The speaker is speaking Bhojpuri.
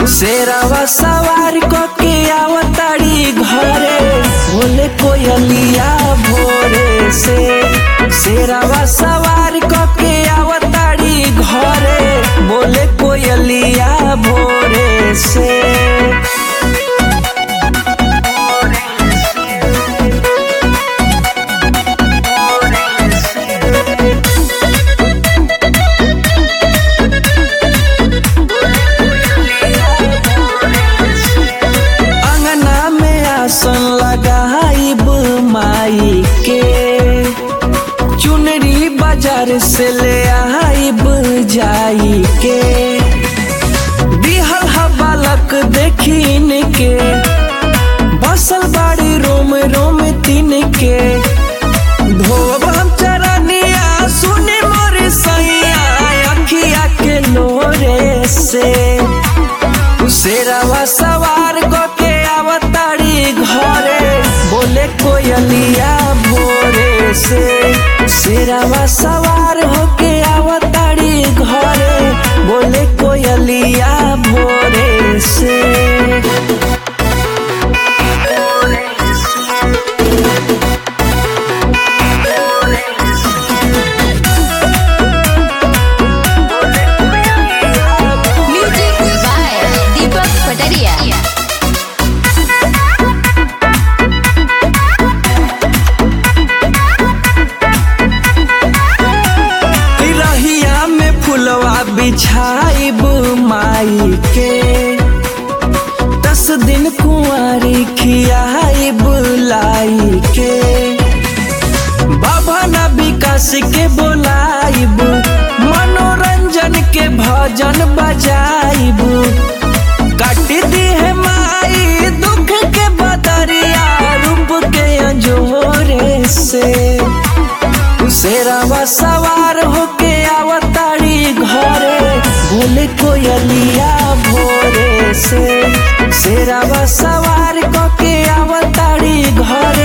शेरावा सवार के आवताड़ी घरे बोले कोयलिया भोरे से शेरावा सवार के आवताड़ी घरे बोले कोयलिया भोरे से अंगना में आसन लगाइब माई के चुनरी बाजार से ले आइब जाई के दिहल हा बालक देखिन के बसल बाड़ी रोम रोम तीन के धोब हम चरनिया सुने मोर सैया अखिया के लोरे से शेरावा सवार के आवताड़ी घरे बोले कोयलिया भोरे से शेरावा सवार होके आवताड़ी घरे बोले कोयलिया भोरे से Music by Deepak Pataria. रहिया में फुलवा बिछाइब माई के दस दिन कुंवारी खियाइब लाई के बाबा ना विकास के बोलाइब मनोरंजन के भजन बजाइब काट दी है माई दुख के बदरिया रूप के अंजोरे से शेरावा सवार होके आवताड़ी घरे बोले कोयलिया भोरे से शेरावा सवार होके आवताड़ी घरे